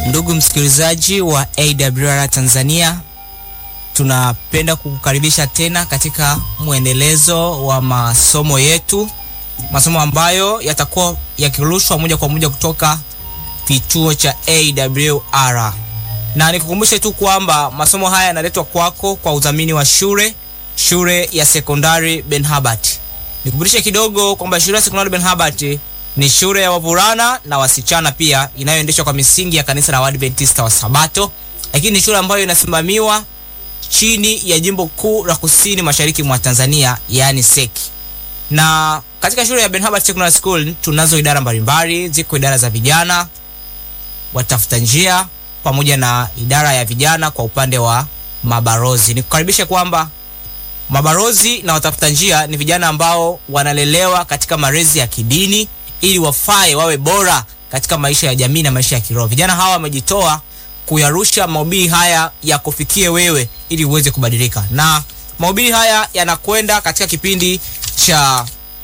Ndugu msikilizaji wa AWR Tanzania, tunapenda kukukaribisha tena katika mwendelezo wa masomo yetu, masomo ambayo yatakuwa yakirushwa moja kwa moja kutoka kituo cha AWR, na nikukumbushe tu kwamba masomo haya yanaletwa kwako kwa udhamini wa shule shule ya sekondari Ben Habart. Nikukumbushe kidogo kwamba shule ya sekondari Ben Habart ni shule ya wavulana na wasichana pia inayoendeshwa kwa misingi ya kanisa la Waadventista wa Sabato, lakini ni shule ambayo inasimamiwa chini ya jimbo kuu la kusini mashariki mwa Tanzania, yaani seki. Na katika shule ya Ben Habart Secondary School tunazo idara mbalimbali, ziko idara za vijana, watafuta njia, pamoja na idara ya vijana kwa upande wa mabarozi. Nikukaribishe kwamba mabarozi na watafuta njia ni vijana ambao wanalelewa katika malezi ya kidini ili wafae wawe bora katika maisha ya jamii na maisha ya kiroho. Vijana hawa wamejitoa kuyarusha mahubiri haya ya kufikie wewe ili uweze kubadilika, na mahubiri haya yanakwenda katika kipindi cha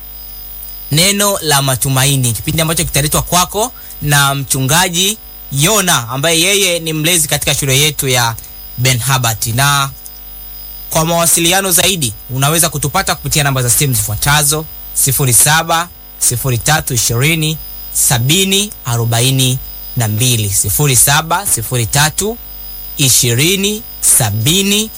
neno la matumaini, kipindi ambacho kitaletwa kwako na mchungaji Yona ambaye yeye ni mlezi katika shule yetu ya Ben Habart. Na kwa mawasiliano zaidi unaweza kutupata kupitia namba za simu zifuatazo 07 0320 70 42 07 03 20 70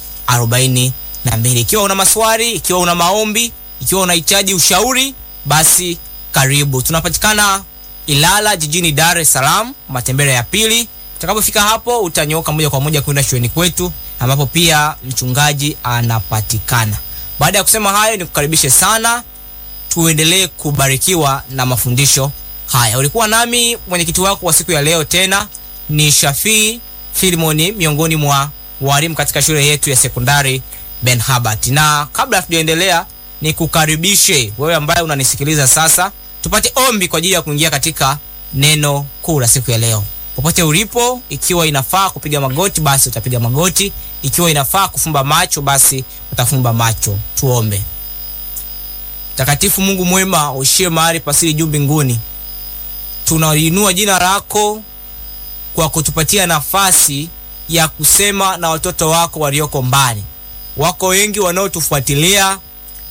42. Ikiwa una maswali, ikiwa una maombi, ikiwa unahitaji ushauri, basi karibu. Tunapatikana Ilala jijini Dar es Salaam, matembele ya pili. Utakapofika hapo utanyoka moja kwa moja kwenda shuleni kwetu ambapo pia mchungaji anapatikana. Baada ya kusema hayo, nikukaribishe sana tuendelee kubarikiwa na mafundisho haya. Ulikuwa nami mwenyekiti wako wa siku ya leo, tena ni Shafii Filimoni, miongoni mwa walimu katika shule yetu ya sekondari Ben Habart. Na kabla hatujaendelea, nikukaribishe wewe ambaye unanisikiliza sasa, tupate ombi kwa ajili ya kuingia katika neno kuu la siku ya leo. Popote ulipo, ikiwa inafaa kupiga magoti, basi utapiga magoti. Ikiwa inafaa kufumba macho, basi utafumba macho. Tuombe. Mtakatifu Mungu mwema, uishie mahali pasiri juu mbinguni, tunaliinua jina lako kwa kutupatia nafasi ya kusema na watoto wako walioko mbali. Wako wengi wanaotufuatilia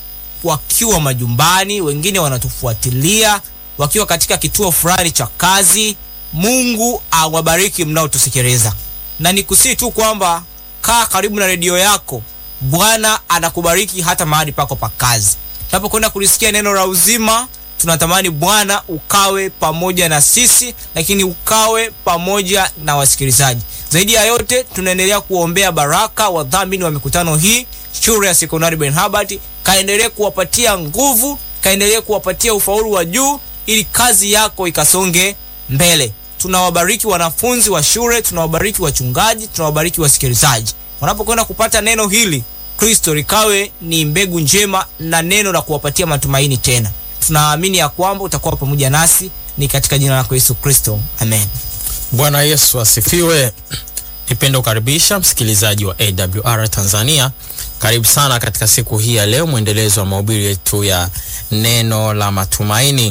wakiwa majumbani, wengine wanatufuatilia wakiwa katika kituo fulani cha kazi. Mungu awabariki mnaotusikiliza, na nikusii tu kwamba kaa karibu na redio yako. Bwana anakubariki hata mahali pako pa kazi. Tunapokwenda kulisikia neno la uzima, tunatamani Bwana ukawe pamoja na sisi, lakini ukawe pamoja na wasikilizaji. Zaidi ya yote, tunaendelea kuombea baraka wadhamini wa mikutano hii, shule ya sekondari Ben Habart. Kaendelee kuwapatia nguvu, kaendelee kuwapatia ufaulu wa juu, ili kazi yako ikasonge mbele. Tunawabariki wanafunzi wa shule, tunawabariki wachungaji, tunawabariki wasikilizaji wanapokwenda kupata neno hili. Kristo likawe ni mbegu njema na neno la kuwapatia matumaini tena. Tunaamini ya kwamba utakuwa pamoja nasi, ni katika jina lako Yesu Kristo, amen. Bwana Yesu asifiwe. Nipenda kukaribisha msikilizaji wa AWR Tanzania, karibu sana katika siku hii ya leo, mwendelezo wa mahubiri yetu ya neno la matumaini.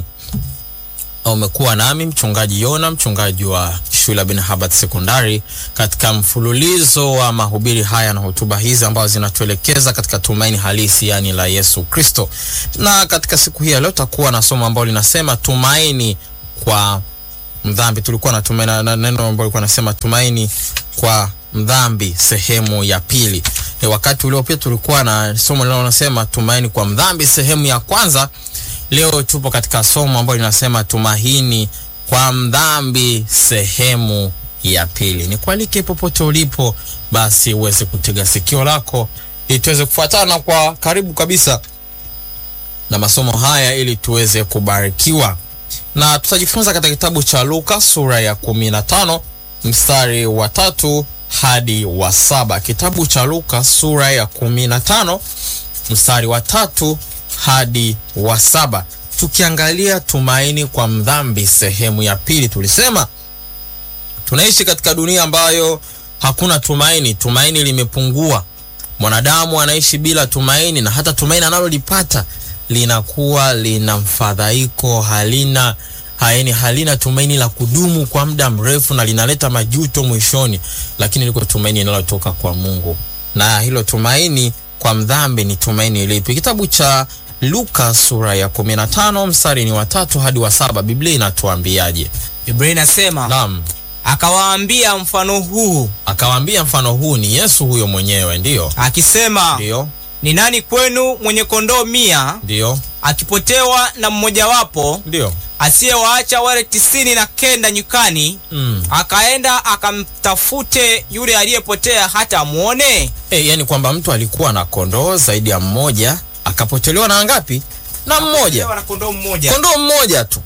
Umekuwa nami mchungaji Yona, mchungaji wa shule ya Ben Habart Sekondari, katika mfululizo wa mahubiri haya na hotuba hizi ambazo zinatuelekeza katika tumaini halisi, yani la Yesu Kristo. Na katika siku hii ya leo tutakuwa na somo ambalo linasema tumaini kwa mdhambi. Tulikuwa na tumaini na neno ambalo lilikuwa nasema tumaini kwa mdhambi, sehemu ya pili. E, wakati uliopita tulikuwa na somo linalosema tumaini kwa mdhambi, sehemu ya kwanza. Leo tupo katika somo ambalo linasema tumaini kwa mdhambi sehemu ya pili. Ni kualike popote ulipo, basi uweze kutega sikio lako ili tuweze kufuatana kwa karibu kabisa na masomo haya ili tuweze kubarikiwa, na tutajifunza katika kitabu cha Luka sura ya kumi na tano mstari wa tatu hadi wa saba. Kitabu cha Luka sura ya kumi na tano mstari wa tatu hadi wa saba tukiangalia tumaini kwa mdhambi sehemu ya pili. Tulisema tunaishi katika dunia ambayo hakuna tumaini, tumaini limepungua. Mwanadamu anaishi bila tumaini, na hata tumaini analolipata linakuwa lina mfadhaiko, halina haeni halina tumaini la kudumu kwa muda mrefu na linaleta majuto mwishoni, lakini liko tumaini linalotoka kwa Mungu, na hilo tumaini kwa mdhambi ni tumaini lipi? Kitabu cha Luka sura ya 15 mstari ni wa tatu hadi wa saba Biblia inatuambiaje? Biblia inasema Naam, akawaambia mfano huu akawaambia mfano huu, ni Yesu huyo mwenyewe, ndiyo akisema, ndiyo ni nani kwenu mwenye kondoo mia ndiyo akipotewa na mmojawapo ndiyo asiyewaacha wale tisini na kenda nyikani mm. akaenda akamtafute yule aliyepotea hata amwone? E, yani kwamba mtu alikuwa na kondoo zaidi ya mmoja akapotelewa na ngapi? Na mmoja, Akapotewa na kondoo mmoja. kondoo mmoja tu.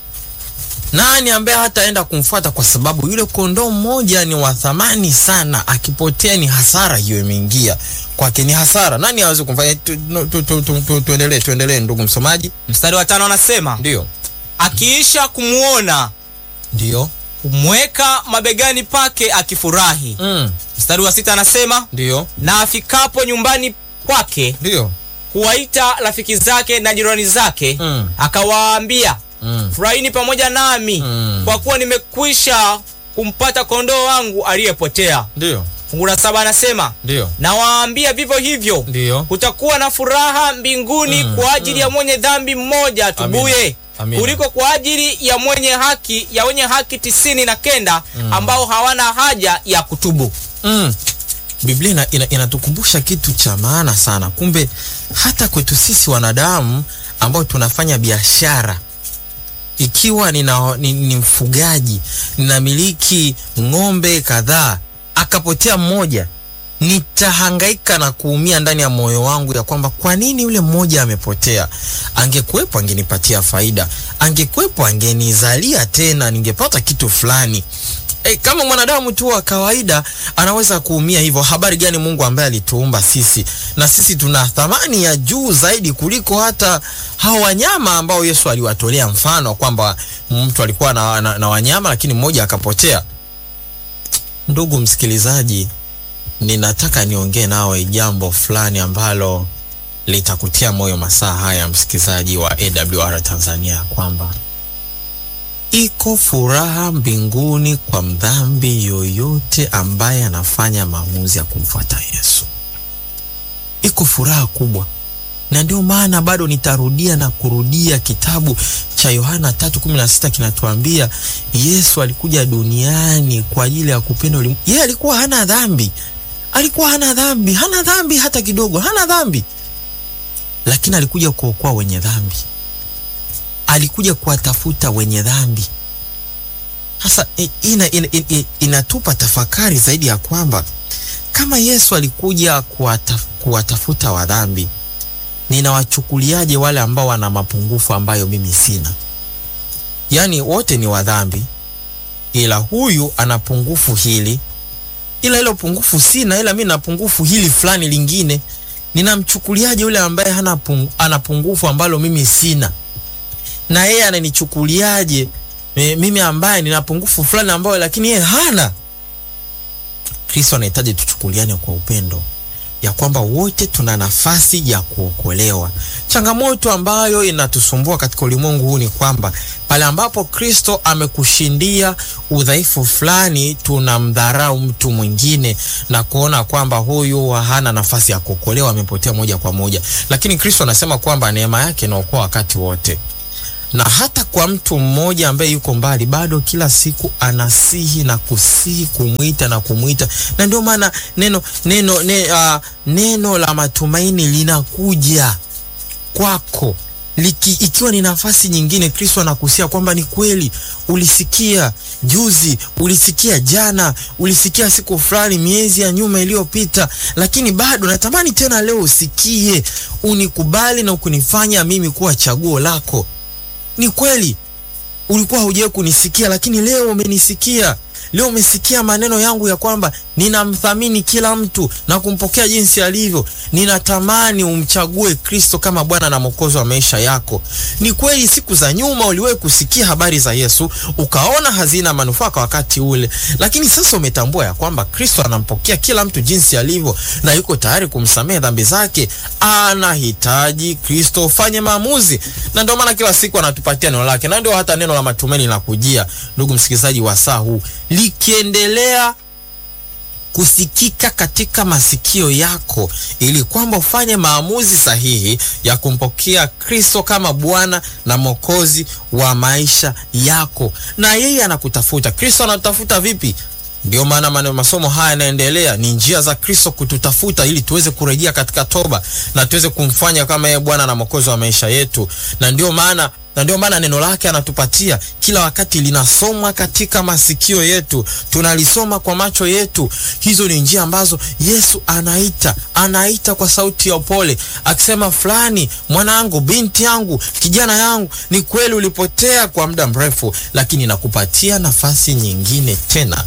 Nani ambaye hataenda kumfuata? Kwa sababu yule kondoo mmoja ni wa thamani sana, akipotea ni hasara hiyo imeingia kwake, ni hasara. Nani hawezi kumfanya? tu- no, tu- tu- tu- tu- Tuendelee, tuendelee ndugu msomaji. Mstari wa tano anasema Ndio, akiisha kumwona ndio, humweka mabegani pake akifurahi. mm. Mstari wa sita anasema ndio, na afikapo nyumbani kwake ndio, huwaita rafiki zake na jirani zake mm. akawaambia Mm. furahini pamoja nami Mm. kwa kuwa nimekwisha kumpata kondoo wangu aliyepotea. ndio, Fungu la saba anasema ndio, nawaambia vivyo hivyo ndio. kutakuwa na furaha mbinguni Mm, kwa ajili ya mwenye dhambi mmoja atubuye Amina. Amina. kuliko kwa ajili ya mwenye haki ya wenye haki tisini na kenda ambao hawana haja ya kutubu. Mm. Biblia ina, ina, inatukumbusha kitu cha maana sana. Kumbe hata kwetu sisi wanadamu ambao tunafanya biashara, ikiwa nina, ni, ni mfugaji ninamiliki ng'ombe kadhaa, akapotea mmoja, nitahangaika na kuumia ndani ya moyo wangu ya kwamba kwa nini yule mmoja amepotea? Angekuwepo angenipatia faida, angekuwepo angenizalia tena, ningepata kitu fulani. E, kama mwanadamu tu wa kawaida anaweza kuumia hivyo, habari gani Mungu ambaye alituumba sisi na sisi tuna thamani ya juu zaidi kuliko hata hao wanyama ambao Yesu aliwatolea mfano kwamba mtu alikuwa na, na, na wanyama lakini mmoja akapotea. Ndugu msikilizaji, ninataka niongee nawe jambo fulani ambalo litakutia moyo masaa haya, msikilizaji wa AWR Tanzania, kwamba iko furaha mbinguni kwa mdhambi yoyote ambaye anafanya maamuzi ya kumfuata Yesu. Iko furaha kubwa, na ndio maana bado nitarudia na kurudia kitabu cha Yohana 3:16 kinatuambia Yesu alikuja duniani kwa ajili ya kupenda ulimwengu. Yeye alikuwa hana dhambi, alikuwa hana dhambi, hana dhambi hata kidogo, hana dhambi, lakini alikuja kuokoa wenye dhambi alikuja kuwatafuta wenye dhambi. Sasa i- ina, ina, ina, inatupa tafakari zaidi ya kwamba kama Yesu alikuja kuwata, kuwatafuta wadhambi, ninawachukuliaje wale ambao wana mapungufu ambayo mimi sina? Yaani wote ni wadhambi, ila huyu ana pungufu hili, ila hilo pungufu sina, ila mimi na pungufu hili fulani lingine. Ninamchukuliaje yule ambaye hana pung, ana pungufu ambalo mimi sina? na yeye ananichukuliaje e, mimi ambaye nina pungufu fulani ambayo lakini yeye hana. Kristo anahitaji tuchukuliane kwa upendo, ya kwamba wote tuna nafasi ya kuokolewa. Changamoto ambayo inatusumbua katika ulimwengu huu ni kwamba pale ambapo Kristo amekushindia udhaifu fulani, tunamdharau mtu mwingine na kuona kwamba huyu hana nafasi ya kuokolewa, amepotea moja kwa moja. Lakini Kristo anasema kwamba neema yake inaokoa wakati wote na hata kwa mtu mmoja ambaye yuko mbali bado kila siku anasihi na kusihi kumwita na kumwita, na ndio maana neno neno ne, uh, neno la matumaini linakuja kwako liki, ikiwa ni nafasi nyingine. Kristo anakusia kwamba ni kweli, ulisikia juzi, ulisikia jana, ulisikia siku fulani, miezi ya nyuma iliyopita, lakini bado natamani tena leo usikie, unikubali na ukunifanya mimi kuwa chaguo lako. Ni kweli ulikuwa haujawahi kunisikia, lakini leo umenisikia. leo umesikia maneno yangu ya kwamba ninamthamini kila mtu na kumpokea jinsi alivyo. Ninatamani umchague Kristo kama Bwana na Mwokozi wa maisha yako. Ni kweli siku za nyuma uliwahi kusikia habari za Yesu, ukaona hazina manufaa kwa wakati ule, lakini sasa umetambua ya kwamba Kristo anampokea kila mtu jinsi alivyo na yuko tayari kumsamehe dhambi zake. Anahitaji Kristo ufanye maamuzi, na ndio maana kila siku anatupatia neno lake, na ndio hata neno la matumaini linakujia, ndugu msikilizaji wa saa huu, likiendelea kusikika katika masikio yako ili kwamba ufanye maamuzi sahihi ya kumpokea Kristo kama Bwana na Mwokozi wa maisha yako. Na yeye anakutafuta. Kristo anatafuta vipi? Ndio maana maneno masomo haya yanaendelea, ni njia za Kristo kututafuta ili tuweze kurejea katika toba na tuweze kumfanya kama yeye Bwana na Mwokozi wa maisha yetu. Na ndio maana na ndio maana neno lake anatupatia kila wakati, linasomwa katika masikio yetu, tunalisoma kwa macho yetu. Hizo ni njia ambazo Yesu anaita, anaita kwa sauti ya upole akisema, fulani, mwanangu, binti yangu, kijana yangu, ni kweli ulipotea kwa muda mrefu, lakini nakupatia nafasi nyingine tena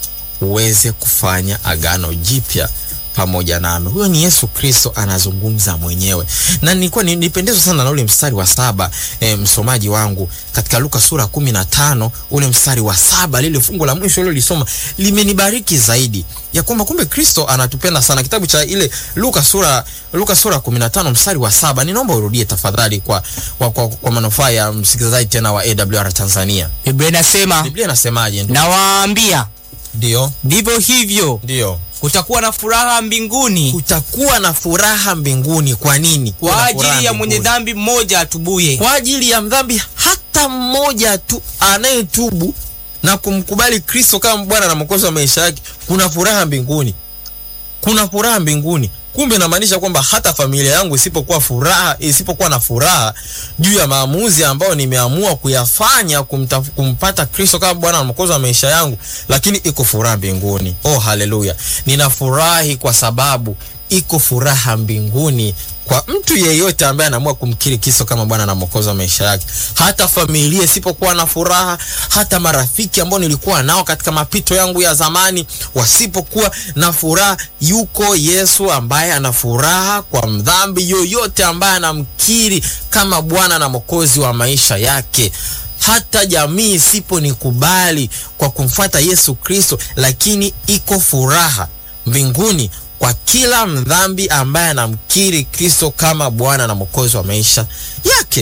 uweze kufanya agano jipya pamoja nami. Huyo ni Yesu Kristo anazungumza mwenyewe, na nilikuwa nipendezwa sana na ule mstari wa saba e, msomaji wangu katika Luka sura kumi na tano ule mstari wa saba lile fungu la mwisho lilo lisoma limenibariki zaidi ya kwamba kumbe Kristo anatupenda sana. Kitabu cha ile Luka sura Luka sura kumi na tano mstari wa saba ninaomba urudie tafadhali kwa, kwa, kwa, kwa manufaa ya msikilizaji tena wa AWR Tanzania. Biblia inasema, Biblia inasemaje? nawaambia Ndio, ndivyo hivyo ndio kutakuwa na furaha mbinguni kutakuwa na furaha mbinguni. Kwa nini? kwa Kuna ajili furaha ya mwenye mbinguni. dhambi mmoja atubuye. kwa ajili ya mdhambi hata mmoja tu anayetubu na kumkubali Kristo kama Bwana na Mwokozi wa maisha yake, kuna furaha mbinguni, kuna furaha mbinguni. Kumbe inamaanisha kwamba hata familia yangu isipokuwa furaha, isipokuwa na furaha juu ya maamuzi ambayo nimeamua kuyafanya kumta, kumpata Kristo kama Bwana na Mwokozi wa maisha yangu, lakini iko furaha mbinguni. Oh, haleluya! Ninafurahi kwa sababu iko furaha mbinguni kwa mtu yeyote ambaye anaamua kumkiri Kristo kama Bwana na Mwokozi wa maisha yake. Hata familia isipokuwa na furaha, hata marafiki ambao nilikuwa nao katika mapito yangu ya zamani wasipokuwa na furaha, yuko Yesu ambaye ana furaha kwa mdhambi yoyote ambaye anamkiri kama Bwana na Mwokozi wa maisha yake. Hata jamii isiponikubali kwa kumfuata Yesu Kristo, lakini iko furaha mbinguni kwa kila mdhambi ambaye anamkiri Kristo kama Bwana na Mwokozi wa maisha yake.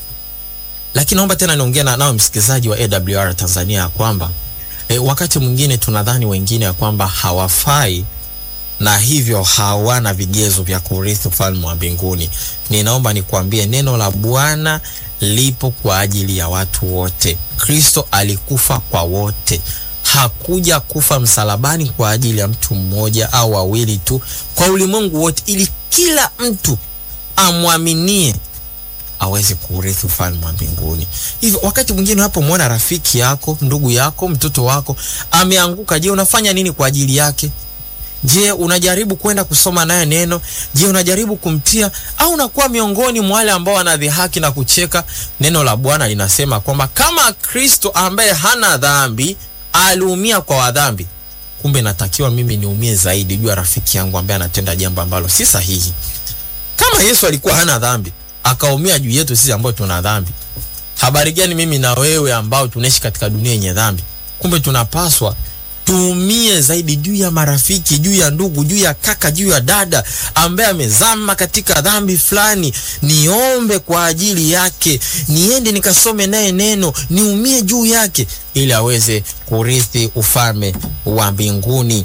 Lakini naomba tena niongee na nao msikilizaji wa AWR Tanzania ya kwamba e, wakati mwingine tunadhani wengine ya kwamba hawafai na hivyo hawana vigezo vya kurithi ufalme wa mbinguni. Ninaomba nikwambie neno la Bwana lipo kwa ajili ya watu wote. Kristo alikufa kwa wote hakuja kufa msalabani kwa ajili ya mtu mmoja au wawili tu, kwa ulimwengu wote, ili kila mtu amwaminie aweze kuurithi ufalme wa mbinguni. Hivyo wakati mwingine unapomwona rafiki yako, ndugu yako, mtoto wako ameanguka, je, unafanya nini kwa ajili yake? Je, unajaribu kwenda kusoma naye neno? Je, unajaribu kumtia au unakuwa miongoni mwa wale ambao wanadhihaki na kucheka? Neno la Bwana linasema kwamba kama Kristo ambaye hana dhambi aliumia kwa wadhambi, kumbe natakiwa mimi niumie zaidi juu ya rafiki yangu ambaye anatenda jambo ambalo si sahihi. Kama Yesu alikuwa hana dhambi akaumia juu yetu sisi ambao tuna dhambi, habari gani mimi na wewe ambao tunaishi katika dunia yenye dhambi? Kumbe tunapaswa tuumie zaidi juu ya marafiki, juu ya ndugu, juu ya kaka, juu ya dada ambaye amezama katika dhambi fulani. Niombe kwa ajili yake, niende nikasome naye neno, niumie juu yake, ili aweze kurithi ufalme wa mbinguni.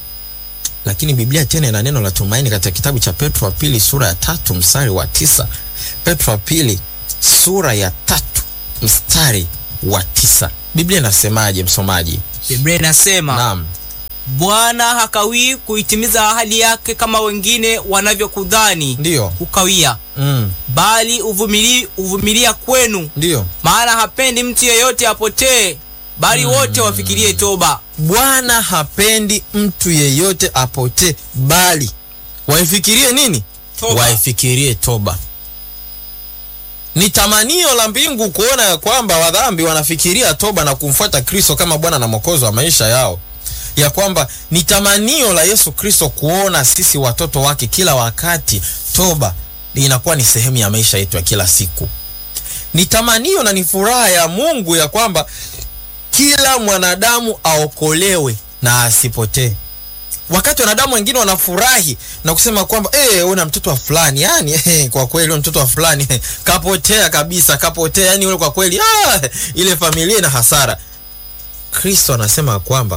Lakini Biblia tena ina neno la tumaini katika kitabu cha Petro wa pili sura ya tatu mstari wa tisa. Petro wa pili sura ya tatu mstari wa tisa. Biblia inasemaje msomaji? Biblia inasema Naam. Bwana hakawii kuitimiza ahadi yake kama wengine wanavyokudhani Ndiyo. kukawia, Mm. bali uvumili, uvumilia kwenu, Ndiyo. maana hapendi mtu yeyote apotee, bali wote wafikirie toba. Bwana hapendi mtu yeyote apotee, bali waifikirie nini? Toba. Waifikirie toba. ni tamanio la mbingu kuona ya kwamba wadhambi wanafikiria toba na kumfuata Kristo kama Bwana na Mwokozi wa maisha yao, ya kwamba ni tamanio la Yesu Kristo kuona sisi watoto wake kila wakati toba inakuwa ni sehemu ya maisha yetu ya kila siku. Ni tamanio na ni furaha ya Mungu ya kwamba kila mwanadamu aokolewe na asipotee. Wakati wanadamu wengine wanafurahi na kusema kwamba eh, una mtoto wa fulani yani, eh, kwa kweli una mtoto wa fulani eh, kapotea kabisa, kapotea yani, ule kwa kweli ah, ile familia ina hasara. Kristo anasema kwamba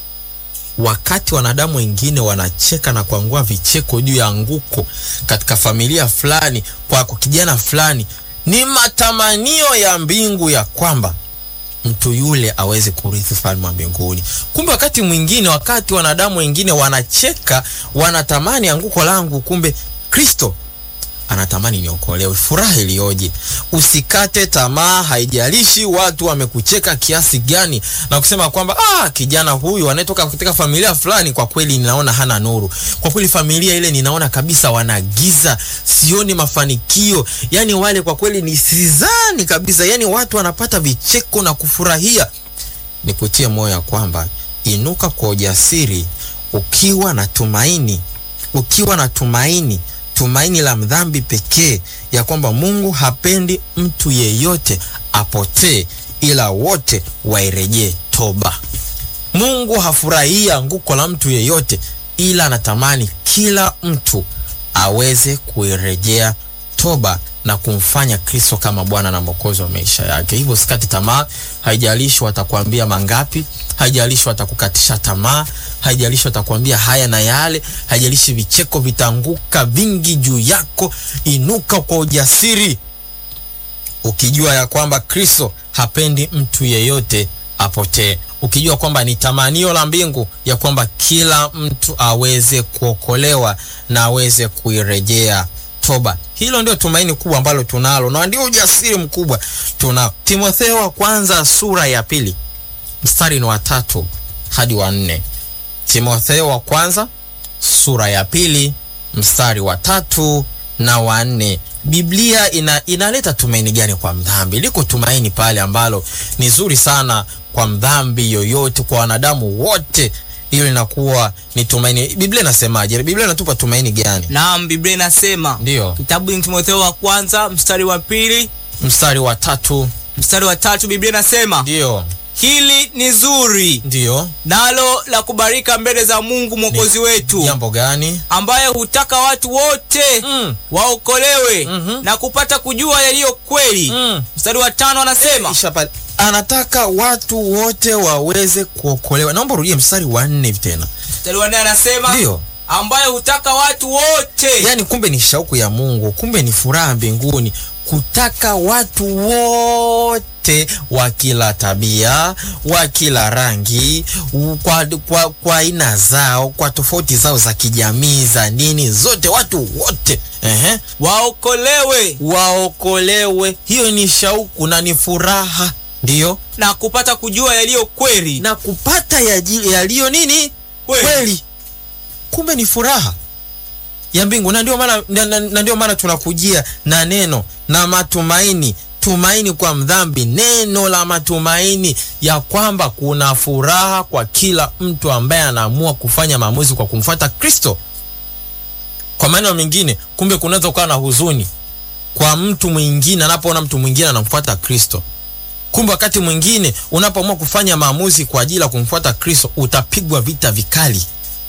wakati wanadamu wengine wanacheka na kuangua vicheko juu ya anguko katika familia fulani, kwa kijana fulani, ni matamanio ya mbingu ya kwamba mtu yule aweze kurithi ufalme wa mbinguni. Kumbe wakati mwingine, wakati wanadamu wengine wanacheka, wanatamani anguko langu, kumbe Kristo anatamani niokolewe. Furaha iliyoje! Usikate tamaa, haijalishi watu wamekucheka kiasi gani na kusema kwamba ah, kijana huyu anayetoka katika familia fulani, kwa kweli ninaona hana nuru, kwa kweli familia ile ninaona kabisa wana giza, sioni mafanikio. Yani wale kwa kweli ni sizani kabisa, yani watu wanapata vicheko na kufurahia. Nikutie moyo ya kwamba inuka kwa ujasiri, ukiwa na tumaini, ukiwa na tumaini tumaini la mdhambi pekee ya kwamba Mungu hapendi mtu yeyote apotee, ila wote wairejee toba. Mungu hafurahii anguko la mtu yeyote, ila anatamani kila mtu aweze kuirejea toba na kumfanya Kristo kama Bwana na Mwokozi wa maisha yake. Hivyo sikati tamaa, haijalishi watakwambia mangapi, haijalishi watakukatisha tamaa, haijalishi watakwambia haya na yale, haijalishi vicheko vitaanguka vingi juu yako. Inuka kwa ujasiri, ukijua ya kwamba Kristo hapendi mtu yeyote apotee, ukijua kwamba ni tamanio la mbingu ya kwamba kila mtu aweze kuokolewa na aweze kuirejea toba. Hilo ndio tumaini kubwa ambalo tunalo na ndio ujasiri mkubwa tunao. Timotheo wa kwanza sura ya pili mstari ni wa tatu hadi wa nne. Timotheo wa kwanza sura ya pili mstari wa tatu na wa nne. Biblia ina, inaleta tumaini gani kwa mdhambi? Liko tumaini pale ambalo ni zuri sana kwa mdhambi yoyote, kwa wanadamu wote hiyo linakuwa ni tumaini. Biblia inasemaje? Biblia inatupa tumaini gani? Naam, Biblia inasema Ndiyo, kitabu ni Timotheo wa kwanza mstari wa pili mstari wa tatu. mstari wa tatu Biblia inasema Ndiyo, hili ni zuri ndiyo. nalo la kubarika mbele za Mungu mwokozi wetu Jambo gani? ambaye hutaka watu wote Mm. waokolewe Mhm. na kupata kujua yaliyo kweli. Mm. Mstari wa tano anasema Isha pale. Anataka watu wote waweze kuokolewa. Naomba urudie mstari wa nne hivi tena. mstari wa nne anasema Ndiyo. ambaye hutaka watu wote Yaani kumbe ni shauku ya Mungu, kumbe ni furaha mbinguni kutaka watu wote wa kila tabia, wa kila rangi, u- kwa kwa kwa aina zao, kwa tofauti zao za kijamii, za dini, zote watu wote ehe, waokolewe waokolewe. Hiyo ni shauku na ni furaha, ndiyo, na kupata kujua yaliyo kweli. na kupata yaji- yaliyo nini Kweli. kweli. Kumbe ni furaha ya mbingu, na ndio maana na, na, na ndio maana tunakujia na neno na matumaini, tumaini kwa mdhambi, neno la matumaini ya kwamba kuna furaha kwa kila mtu ambaye anaamua kufanya maamuzi kwa kumfuata Kristo. Kwa maneno mengine, kumbe kunaweza kuwa na huzuni kwa mtu mwingine anapoona mtu mwingine anamfuata Kristo. Kumbe wakati mwingine unapoamua kufanya maamuzi kwa ajili ya kumfuata Kristo, utapigwa vita vikali,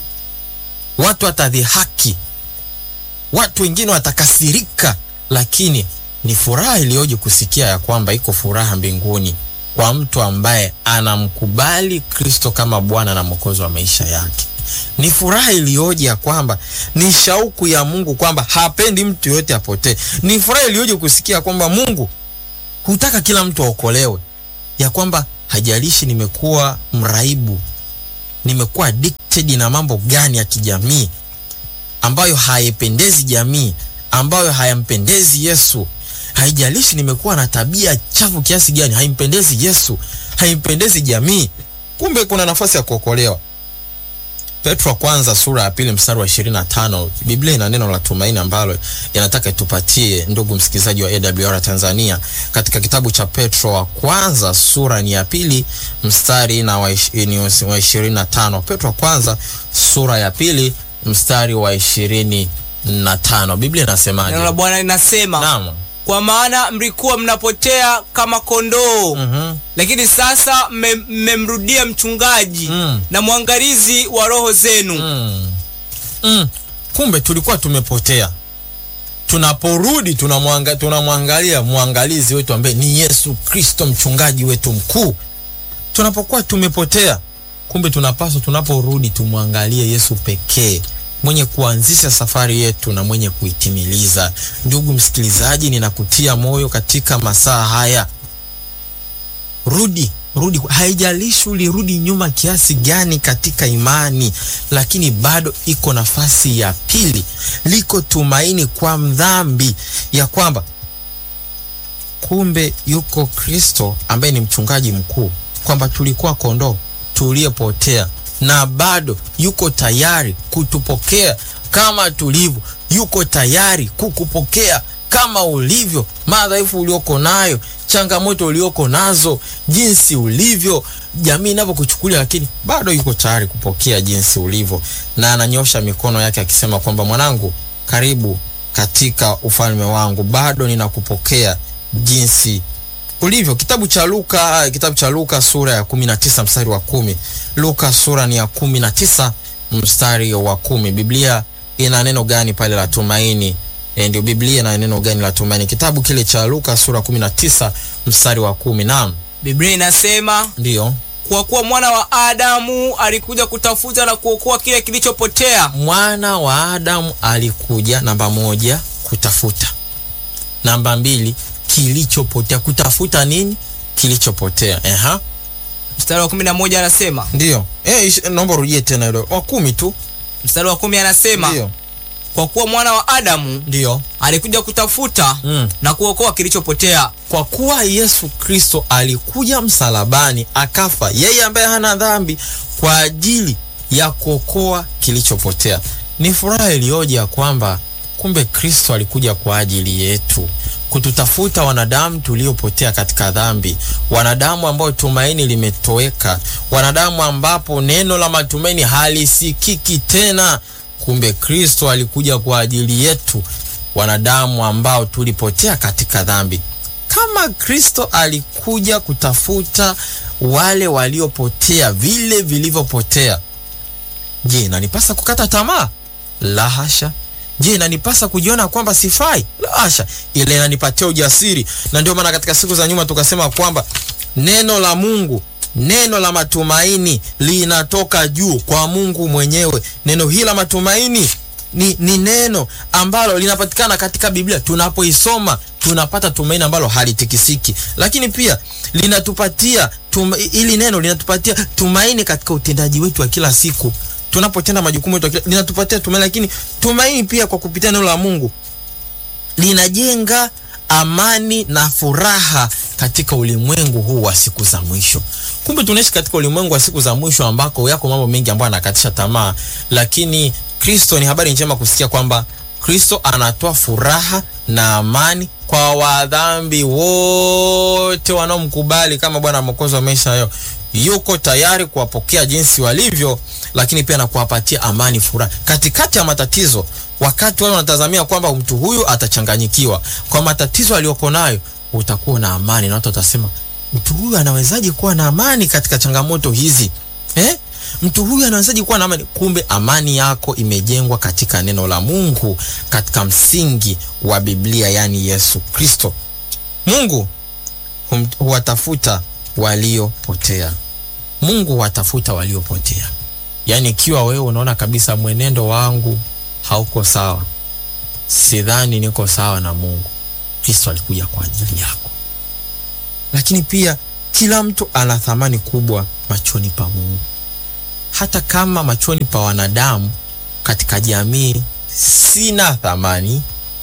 watu watadhihaki, watu wengine watakasirika, lakini ni furaha iliyoje kusikia ya kwamba iko furaha mbinguni kwa mtu ambaye anamkubali Kristo kama Bwana na Mwokozi wa maisha yake. Ni furaha iliyoje ya kwamba ni shauku ya Mungu kwamba hapendi mtu yoyote apotee. Ni furaha iliyoje kusikia kwamba Mungu hutaka kila mtu aokolewe, ya kwamba hajalishi nimekuwa mraibu, nimekuwa addicted na mambo gani ya kijamii ambayo haipendezi jamii, ambayo hayampendezi Yesu. Haijalishi nimekuwa na tabia chafu kiasi gani, haimpendezi Yesu, haimpendezi jamii. Kumbe kuna nafasi ya kuokolewa. Petro wa kwanza sura ya pili mstari wa 25, Biblia ina neno la tumaini ambalo inataka itupatie ndugu msikilizaji wa AWR Tanzania. Katika kitabu cha Petro wa kwanza sura ni ya pili mstari na wa 25. Petro wa kwanza sura ya pili mstari wa 25. Biblia inasemaje? Neno la Bwana linasema Naam. kwa maana mlikuwa mnapotea kama kondoo Mhm. lakini sasa mme- mmemrudia mchungaji Mm. na mwangalizi wa roho zenu Mm. Mm. Kumbe tulikuwa tumepotea. Tunaporudi tunamwanga, tunamwangalia mwangalizi wetu ambaye ni Yesu Kristo mchungaji wetu mkuu. Tunapokuwa tumepotea, kumbe tunapaswa tunaporudi tumwangalie Yesu pekee mwenye kuanzisha safari yetu na mwenye kuitimiliza. Ndugu msikilizaji, ninakutia moyo katika masaa haya rudi rudi haijalishi ulirudi nyuma kiasi gani katika imani lakini bado iko nafasi ya pili liko tumaini kwa mdhambi ya kwamba kumbe yuko kristo ambaye ni mchungaji mkuu kwamba tulikuwa kondoo tuliyepotea na bado yuko tayari kutupokea kama tulivyo yuko tayari kukupokea kama ulivyo madhaifu ulioko nayo changamoto ulioko nazo jinsi ulivyo jamii inavyokuchukulia lakini bado yuko tayari kupokea jinsi ulivyo na ananyosha mikono yake akisema kwamba mwanangu karibu katika ufalme wangu bado ninakupokea jinsi ulivyo kitabu cha luka kitabu cha luka sura ya 19 mstari wa kumi luka sura ni ya 19 mstari wa kumi biblia ina neno gani pale la tumaini e, ndio biblia ina neno gani la tumaini kitabu kile cha luka sura 19 mstari wa kumi naam biblia inasema ndio kwa kuwa mwana wa adamu alikuja kutafuta na kuokoa kile kilichopotea mwana wa adamu alikuja namba moja kutafuta namba mbili kilichopotea kutafuta nini kilichopotea Eha. mstari wa kumi na moja anasema ndio eh, ish- naomba urudie tena hilo wa kumi tu mstari wa kumi anasema ndio kwa kuwa mwana wa adamu ndio alikuja kutafuta mm. na kuokoa kilichopotea kwa kuwa yesu kristo alikuja msalabani akafa yeye ambaye hana dhambi kwa ajili ya kuokoa kilichopotea ni furaha iliyoje ya kwamba kumbe kristo alikuja kwa ajili yetu kututafuta wanadamu tuliopotea katika dhambi wanadamu ambao tumaini limetoweka wanadamu ambapo neno la matumaini halisikiki tena kumbe kristo alikuja kwa ajili yetu wanadamu ambao tulipotea katika dhambi kama kristo alikuja kutafuta wale waliopotea vile vilivyopotea je inanipasa kukata tamaa la hasha je inanipasa kujiona kwamba sifai la hasha ile inanipatia ujasiri na ndio maana katika siku za nyuma tukasema kwamba neno la mungu neno la matumaini linatoka juu kwa mungu mwenyewe neno hili la matumaini ni, ni neno ambalo linapatikana katika biblia tunapoisoma tunapata tumaini ambalo halitikisiki lakini pia linatupatia tuma, ili neno linatupatia tumaini katika utendaji wetu wa kila siku tunapotenda majukumu yetu ya kila- linatupatia tumaini lakini tumaini pia kwa kupitia neno la mungu linajenga amani na furaha katika ulimwengu huu wa siku za mwisho kumbe tunaishi katika ulimwengu wa siku za mwisho ambako yako mambo mengi ambayo anakatisha tamaa lakini kristo ni habari njema kusikia kwamba kristo anatoa furaha na amani kwa wadhambi wote wanaomkubali kama bwana mwokozi wa maisha yao yuko tayari kuwapokea jinsi walivyo lakini pia na kuwapatia amani furaha katikati ya matatizo wakati wale wanatazamia kwamba mtu huyu atachanganyikiwa kwa matatizo aliyoko nayo utakuwa na amani na watu watasema mtu huyu anawezaje kuwa na amani katika changamoto hizi eh? mtu huyu anawezaje kuwa na amani kumbe amani yako imejengwa katika neno la mungu katika msingi wa biblia yaani yesu kristo mungu hum- huwatafuta waliopotea mungu huwatafuta waliopotea yaani ikiwa wewe unaona kabisa mwenendo wangu hauko sawa sidhani niko sawa na mungu kristo alikuja kwa ajili yako lakini pia kila mtu ana thamani kubwa machoni pa mungu hata kama machoni pa wanadamu katika jamii sina thamani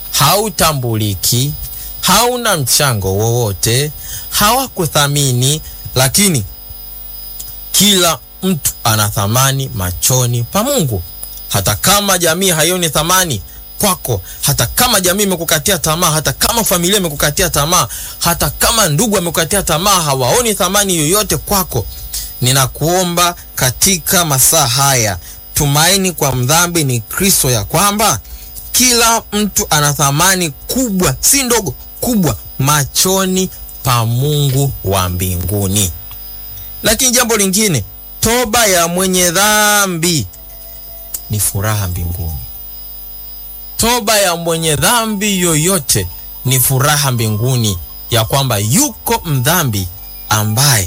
hautambuliki hauna mchango wowote hawakuthamini lakini kila mtu ana thamani machoni pa Mungu. Hata kama jamii haioni thamani kwako, hata kama jamii imekukatia tamaa, hata kama familia imekukatia tamaa, hata kama ndugu amekukatia tamaa, hawaoni thamani yoyote kwako, ninakuomba katika masaa haya, tumaini kwa mdhambi ni Kristo, ya kwamba kila mtu ana thamani kubwa, si ndogo, kubwa machoni pa Mungu wa mbinguni. Lakini jambo lingine, toba ya mwenye dhambi ni furaha mbinguni. Toba ya mwenye dhambi yoyote ni furaha mbinguni, ya kwamba yuko mdhambi ambaye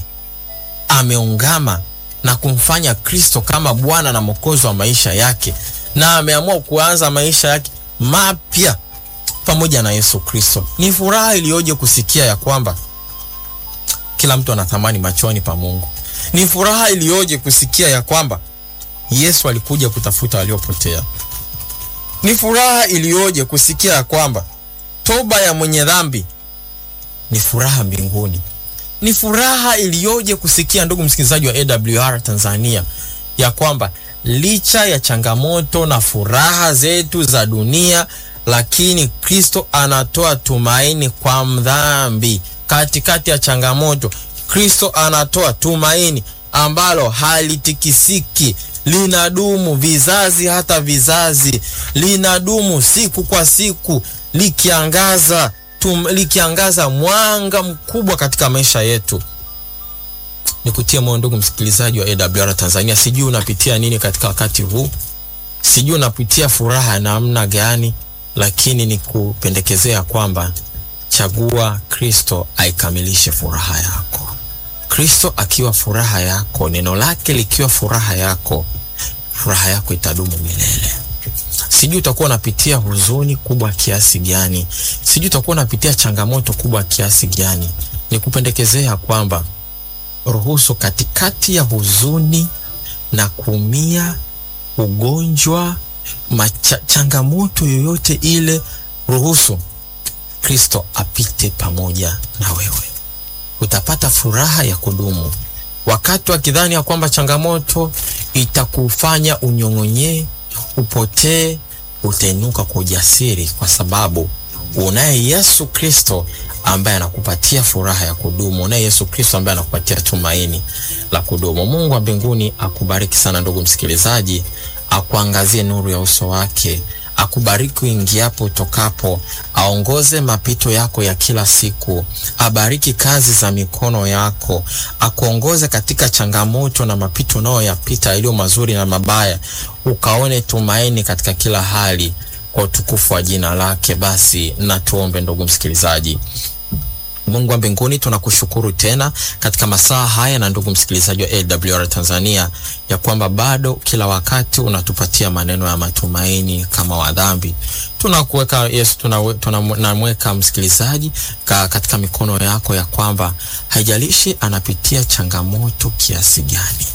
ameungama na kumfanya Kristo kama Bwana na Mwokozi wa maisha yake, na ameamua kuanza maisha yake mapya pamoja na Yesu Kristo. Ni furaha iliyoje kusikia ya kwamba kila mtu ana thamani machoni pa Mungu. Ni furaha iliyoje kusikia ya kwamba Yesu alikuja kutafuta waliopotea. Ni furaha iliyoje kusikia ya kwamba toba ya mwenye dhambi ni furaha mbinguni. Ni furaha iliyoje kusikia, ndugu msikilizaji wa AWR Tanzania, ya kwamba licha ya changamoto na furaha zetu za dunia, lakini Kristo anatoa tumaini kwa mdhambi. Katikati ya changamoto, Kristo anatoa tumaini ambalo halitikisiki, linadumu vizazi hata vizazi, linadumu siku kwa siku, likiangaza tum, likiangaza mwanga mkubwa katika maisha yetu. Nikutie moyo ndugu msikilizaji wa AWR Tanzania, sijui unapitia nini katika wakati huu, sijui unapitia furaha ya namna gani, lakini nikupendekezea kwamba chagua Kristo aikamilishe furaha yako. Kristo akiwa furaha yako, neno lake likiwa furaha yako, furaha yako itadumu milele. Sijui utakuwa unapitia huzuni kubwa kiasi gani, sijui utakuwa unapitia changamoto kubwa kiasi gani. Nikupendekezea kwamba ruhusu katikati ya huzuni na kuumia, ugonjwa, macha, changamoto yoyote ile, ruhusu Kristo apite pamoja na wewe, utapata furaha ya kudumu. Wakati wakidhani ya kwamba changamoto itakufanya unyong'onyee, upotee, utainuka kwa ujasiri, kwa sababu unaye Yesu Kristo ambaye anakupatia furaha ya kudumu, unaye Yesu Kristo ambaye anakupatia tumaini la kudumu. Mungu wa mbinguni akubariki sana ndugu msikilizaji, akuangazie nuru ya uso wake akubariki uingiapo utokapo, aongoze mapito yako ya kila siku, abariki kazi za mikono yako, akuongoze katika changamoto na mapito unayoyapita yaliyo mazuri na mabaya, ukaone tumaini katika kila hali, kwa utukufu wa jina lake. Basi na tuombe, ndugu msikilizaji. Mungu wa mbinguni, tunakushukuru tena katika masaa haya, na ndugu msikilizaji wa AWR Tanzania, ya kwamba bado kila wakati unatupatia maneno ya matumaini kama wadhambi. Tunakuweka Yesu, tunamweka tuna msikilizaji ka, katika mikono yako, ya kwamba haijalishi anapitia changamoto kiasi gani,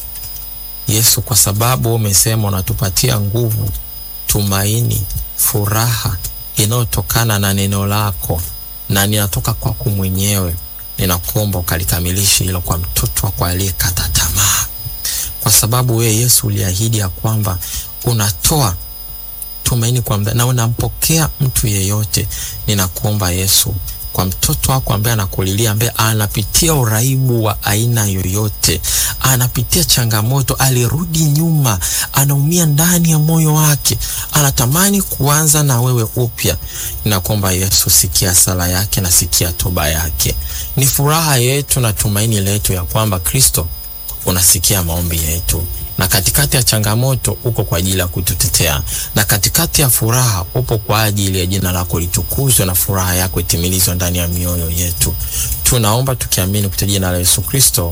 Yesu, kwa sababu umesema unatupatia nguvu, tumaini, furaha inayotokana na neno lako na ninatoka kwako mwenyewe, ninakuomba ukalikamilishe hilo kwa mtoto wako aliyekata tamaa, kwa sababu wewe Yesu uliahidi ya kwamba unatoa tumaini kwa mdha, na unampokea mtu yeyote. Ninakuomba Yesu, kwa mtoto wako ambaye anakulilia, ambaye anapitia uraibu wa aina yoyote, anapitia changamoto, alirudi nyuma, anaumia ndani ya moyo wake, anatamani kuanza na wewe upya. Ninakuomba Yesu, sikia sala yake na sikia toba yake. Ni furaha yetu na tumaini letu ya kwamba Kristo unasikia maombi yetu na katikati ya changamoto uko kwa ajili ya kututetea, na katikati ya furaha upo kwa ajili ya jina lako litukuzwe na furaha yako itimilizwe ndani ya mioyo yetu. Tunaomba tukiamini kupitia jina la Yesu Kristo,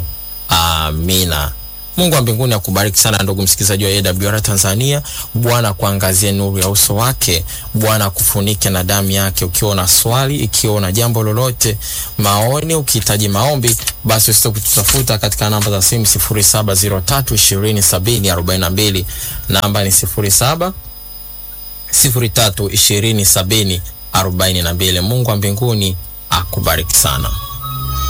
amina. Mungu wa mbinguni akubariki sana ndugu msikilizaji wa AWR Tanzania. Bwana kuangazie nuru ya uso wake, Bwana akufunike na damu yake. Ukiwa na swali, ikiwa una jambo lolote, maoni, ukihitaji maombi, basi usite kututafuta katika namba za simu 0703207042 namba ni 07 03207042. Mungu wa mbinguni akubariki sana.